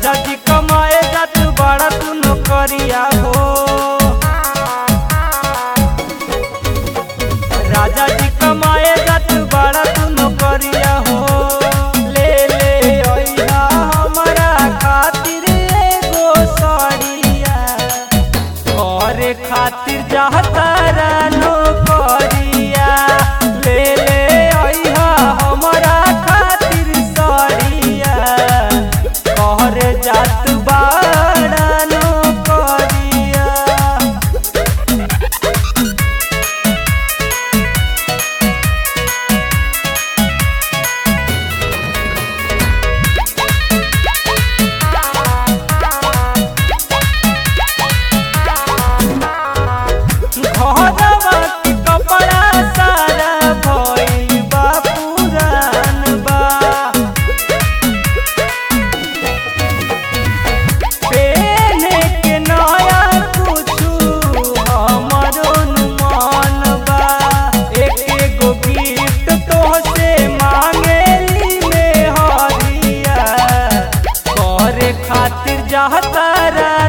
राजा जी कमाए जात बड़ा तू नौकरिया हो राजा जी कमाए जात बड़ा तू नौकरिया हो ले ले अइहा हमरा खातिर एगो सड़िया करे खातिर जाता नौकरिया ले ले अइहा हमरा खातिर सड़िया करे जात बाड़ा नौकरिया घरवा के कपड़ा सारा भइल बा पुरान बा पेने के नया कुछु हमरो मन बा एक एगो गिफ्ट तोहसे मांगेली में हरिया करे खातिर जाता